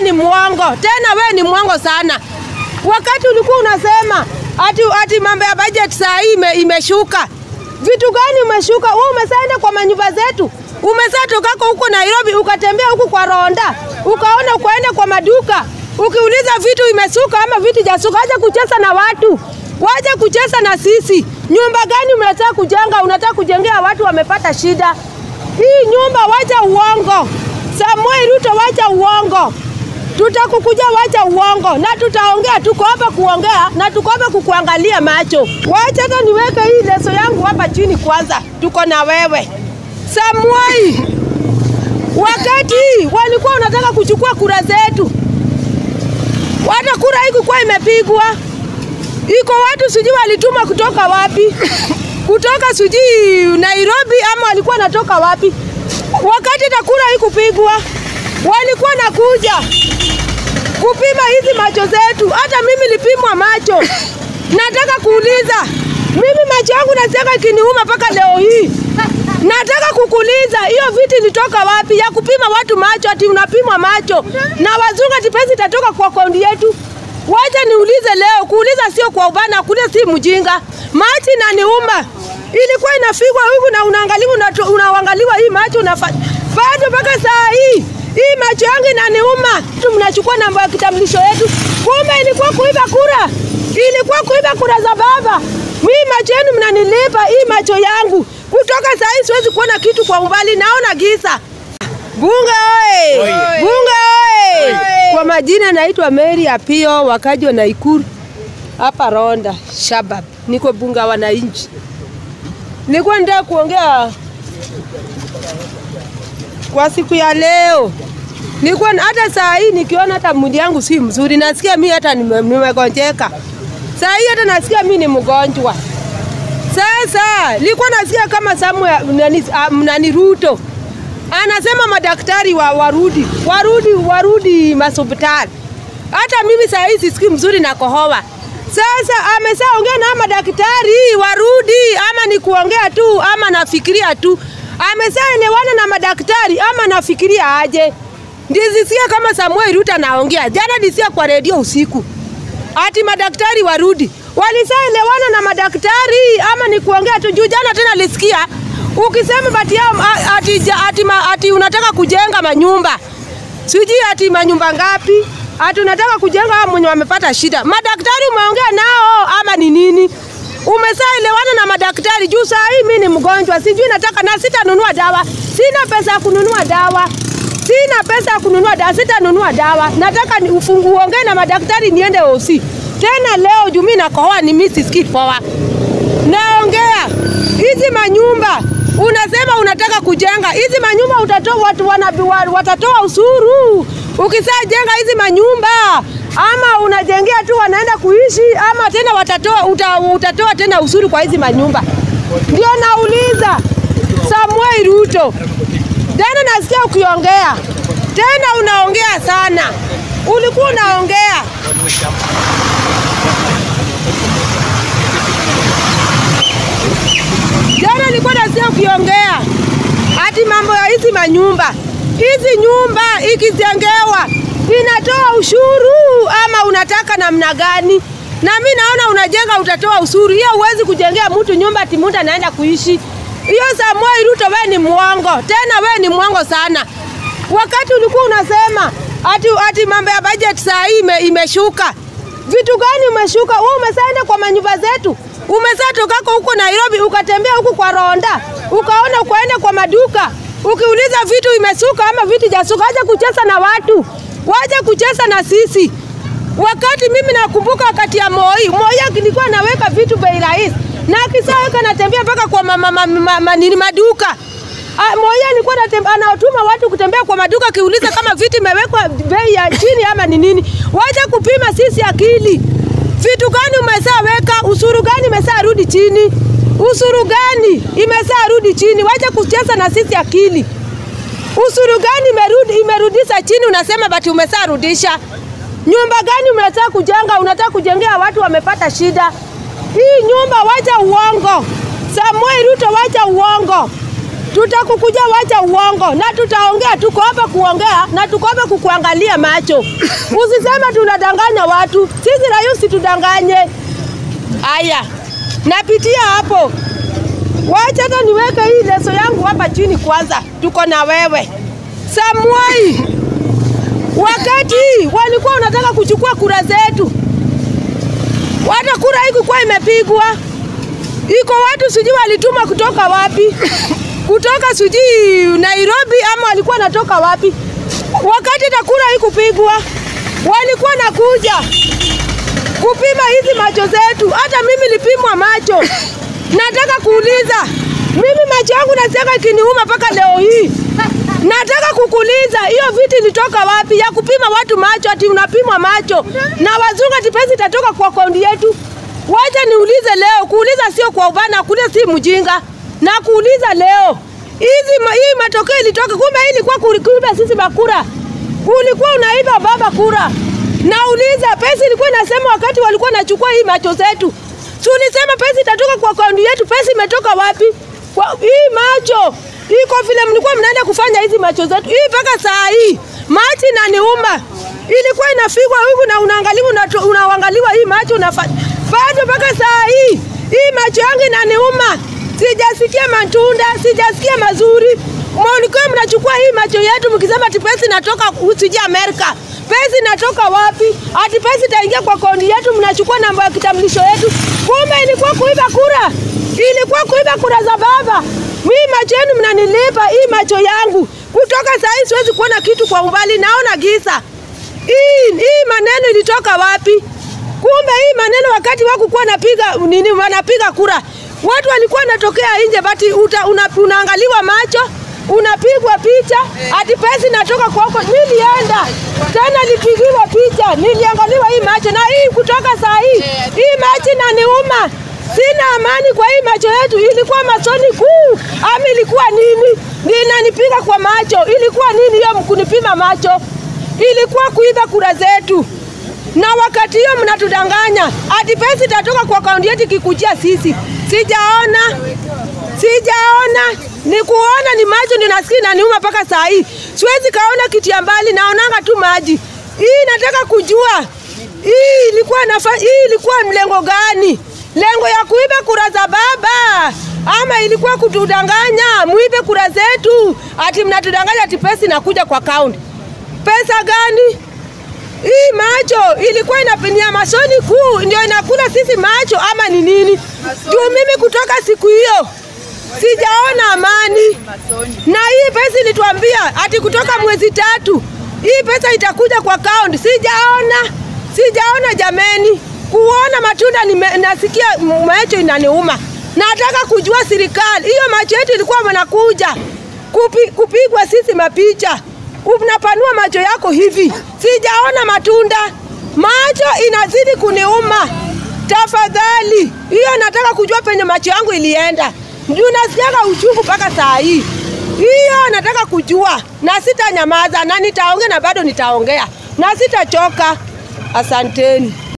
ni mwongo, tena we ni mwongo sana. Wakati ulikuwa unasema ati, ati mambo ya budget saa hii ime, imeshuka. Vitu gani umeshuka? Wewe umesaenda kwa manyumba zetu, umesaa tokako huko Nairobi ukatembea huku kwa Ronda, ukaona ukaenda kwa maduka, ukiuliza vitu imesuka ama vitu jasuka. Acha kucheza na watu, wacha kucheza na sisi. Nyumba gani mnataka kujenga? Unataka kujengea watu wamepata shida. Hii nyumba, wacha uongo. Samuel Ruto, wacha uongo tutakukuja, wacha uongo, na tutaongea. Tuko hapa kuongea na tuko hapa kukuangalia macho. Wacha hata niweke hii leso yangu hapa chini kwanza, tuko na wewe Samuel. Wakati walikuwa wanataka kuchukua kura zetu, hata kura hii kukuwa imepigwa, iko watu sijui walituma kutoka wapi, kutoka sijui Nairobi ama walikuwa natoka wapi, wakati hata kura hii kupigwa walikuwa nakuja kupima hizi macho zetu. Hata mimi nilipimwa macho. Nataka kuuliza, mimi macho yangu nasiaka ikiniuma mpaka leo hii. Nataka kukuuliza hiyo viti ilitoka wapi ya kupima watu macho? Ati unapimwa macho na wazungu, ati pesa itatoka kwa akaunti yetu. Wacha niulize leo, kuuliza sio kwa ubana, kuuliza si mjinga. Macho inaniuma, ilikuwa inafigwa huku na unaangaliwa, unaangaliwa hii macho unafanya bado mpaka saa hii hii macho yangu inaniuma. Tu mnachukua namba ya kitambulisho yetu, kumbe ilikuwa kuiba kura, ilikuwa kuiba kura za baba. Mimi macho yenu mnanilipa, hii macho yangu kutoka saa hii siwezi kuona kitu kwa umbali, naona giza. Bunge oye! Bunge oye! Kwa majina naitwa Mary Apio, wakaji wa Naikuru hapa Ronda Shabab, niko bunge wa wananchi. Nilikuwa nataka kuongea kwa siku ya leo nilikuwa hata saa hii nikiona hata mwili yangu si mzuri, nasikia mi hata nimegonjeka. Saa hii hata nasikia mi ni mgonjwa. Sasa nilikuwa nasikia kama Samuel nani, nani Ruto anasema madaktari wa, warudi warudi warudi mashospitali. Hata mimi saa hii sisikii mzuri na kohoa. Sasa ameshaongea na madaktari warudi, ama ni kuongea tu ama nafikiria tu ameshaelewana na madaktari ama nafikiria aje? Ndizisikia kama Samuel Ruto anaongea jana, disia kwa redio usiku ati madaktari warudi. Walishaelewana na madaktari ama ni kuongea tu? Juu jana tena lisikia ukisema bati yao ati, ati, ati unataka kujenga manyumba sijui ati manyumba ngapi, ati unataka kujenga hao mwenye wamepata shida. Madaktari umeongea nao ama ni nini? Umeshaelewana na madaktari juu saa hii mimi ni mgonjwa, sijui nataka na sitanunua dawa, sina pesa ya kununua dawa, sina pesa ya kununua dawa, sitanunua dawa. Nataka ni ufungu uongee na madaktari niende OC tena leo juu mimi nakohoa, ni mimi sisikii poa. Naongea hizi manyumba unasema unataka kujenga hizi manyumba, utatoa watu wana, watatoa usuru ukisajenga hizi manyumba ama unajengea tu wanaenda kuishi ama tena watatoa uta, utatoa tena usuru kwa hizi manyumba. Ndio nauliza Samuel Ruto, tena nasikia ukiongea tena, unaongea sana, ulikuwa unaongea jana, nilikuwa nasikia ukiongea ati mambo ya hizi manyumba, hizi nyumba ikijengewa inatoa ushuru ama unataka namna gani? Na mi naona unajenga utatoa ushuru, hiyo huwezi kujengea mtu nyumba ati mtu anaenda kuishi. Hiyo Samuel Ruto, wewe ni mwongo, tena wewe ni mwongo sana. Wakati ulikuwa unasema ati, ati mambo ya budget saa hii ime, imeshuka. Vitu gani umeshuka? Wewe umesaenda kwa manyumba zetu, umesaa tokako huko Nairobi ukatembea huku kwa Ronda, ukaona ukaenda kwa maduka, ukiuliza vitu imesuka ama vitu jasuka. Acha kucheza na watu waje kucheza na sisi. Wakati mimi nakumbuka wakati ya Moi, Moi alikuwa anaweka vitu bei rahisi na akisaweka natembea mpaka kwa mama, mama, mama, nini maduka. Moi alikuwa anatuma watu kutembea kwa maduka akiuliza kama vitu imewekwa bei ya chini ama ni nini. Waje kupima sisi akili. Vitu gani umesaweka? Usuru gani umesarudi chini? Usuru gani imesarudi chini? Waje kucheza na sisi akili. Usuru gani imerudi, imerudisha chini? Unasema bati umesarudisha. Nyumba gani unataka kujenga? Unataka kujengea watu wamepata shida. Hii nyumba, wacha uongo. Samuel Ruto, wacha uongo. tutakukuja, wacha uongo, na tutaongea. Tuko hapa kuongea na tuko hapa kukuangalia macho. Usisema tunadanganya watu, sisi raia usitudanganye. Aya, napitia hapo. Wacha hata niweke hii leso yangu hapa chini kwanza. Tuko na wewe Samuai, wakati walikuwa wanataka kuchukua kura zetu, hata kura haikuwa imepigwa, iko watu sijui walituma kutoka wapi, kutoka sijui Nairobi ama walikuwa natoka wapi, wakati hata kura haikupigwa, walikuwa nakuja kupima hizi macho zetu. Hata mimi nilipimwa macho. Nataka kuuliza, mimi macho yangu nasiaka ikiniuma mpaka leo hii. Nataka kukuuliza hiyo viti ilitoka wapi ya kupima watu macho? Ati unapimwa macho na wazungu, ati pesa itatoka kwa akaunti yetu? Wacha niulize leo, kuuliza sio kwa ubana, kuuliza si mjinga, na kuuliza leo hizi ma, hii matokeo ilitoka, kumbe hii ilikuwa kuiba sisi makura, ulikuwa unaiba baba kura. Nauliza, pesa ilikuwa inasema wakati walikuwa nachukua hii macho zetu, si ulisema pesa itatoka kwa akaunti yetu? Pesa imetoka wapi? Kwa, hii macho iko vile mlikuwa mnaenda kufanya hizi macho zetu hii mpaka saa hii machi inaniuma. Ilikuwa inafigwa huku na unaangaliwa unatu- unaangaliwa hii macho unafanya bado mpaka saa hii hii macho yangu inaniuma. Sijasikia matunda, sijasikia mazuri. Mlikuwa mnachukua hii macho yetu mkisema ati pesa inatoka usije Amerika. Pesa inatoka wapi? Ati pesa itaingia kwa akaunti yetu, mnachukua namba ya kitambulisho yetu. Kumbe ilikuwa kuiba kura, ilikuwa kuiba kura za baba. Mimi macho yenu mnanilipa, hii macho yangu kutoka saa hii siwezi kuona kitu kwa umbali, naona giza. Hii, hii maneno ilitoka wapi? Kumbe hii maneno wakati wakukuwa napiga nini, wanapiga kura, watu walikuwa wanatokea nje, bati uta, una, unaangaliwa macho unapigwa picha ati pesa inatoka kwako. Nilienda tena nilipigiwa picha, niliangaliwa hii macho na hii kutoka saa hii hii macho inaniuma, sina amani kwa hii macho yetu. Ilikuwa machoni kuu ama ilikuwa nini? Ninanipiga kwa macho, ilikuwa nini hiyo mkunipima macho? Ilikuwa kuiba kura zetu na wakati hiyo mnatudanganya ati pesa itatoka kwa akaunti yetu ikikujia sisi. Sijaona, sijaona, ni kuona ni macho ninasikia inaniuma mpaka saa hii. Siwezi kaona kitu ya mbali, naonanga tu maji. Hii nataka kujua hii ilikuwa nafa, hii ilikuwa mlengo gani? Lengo ya kuiba kura za baba ama ilikuwa kutudanganya muibe kura zetu? Ati mnatudanganya ati pesa inakuja kwa akaunti. Pesa gani? Hii macho ilikuwa inapinia masoni kuu ndio inakula sisi macho ama ni nini? Juu mimi kutoka siku hiyo sijaona amani, na hii pesa ilituambia ati kutoka mwezi tatu hii pesa itakuja kwa account. Sijaona, sijaona jameni, kuona matunda nime, nasikia macho inaniuma. Nataka kujua serikali hiyo macho yetu ilikuwa wanakuja kupi, kupigwa sisi mapicha unapanua macho yako hivi, sijaona matunda, macho inazidi kuniuma. Tafadhali, hiyo nataka kujua penye macho yangu ilienda, juu nasikiaga uchungu mpaka saa hii. Hiyo nataka kujua, na sitanyamaza, na nitaongea, na bado nitaongea, na sitachoka. Asanteni.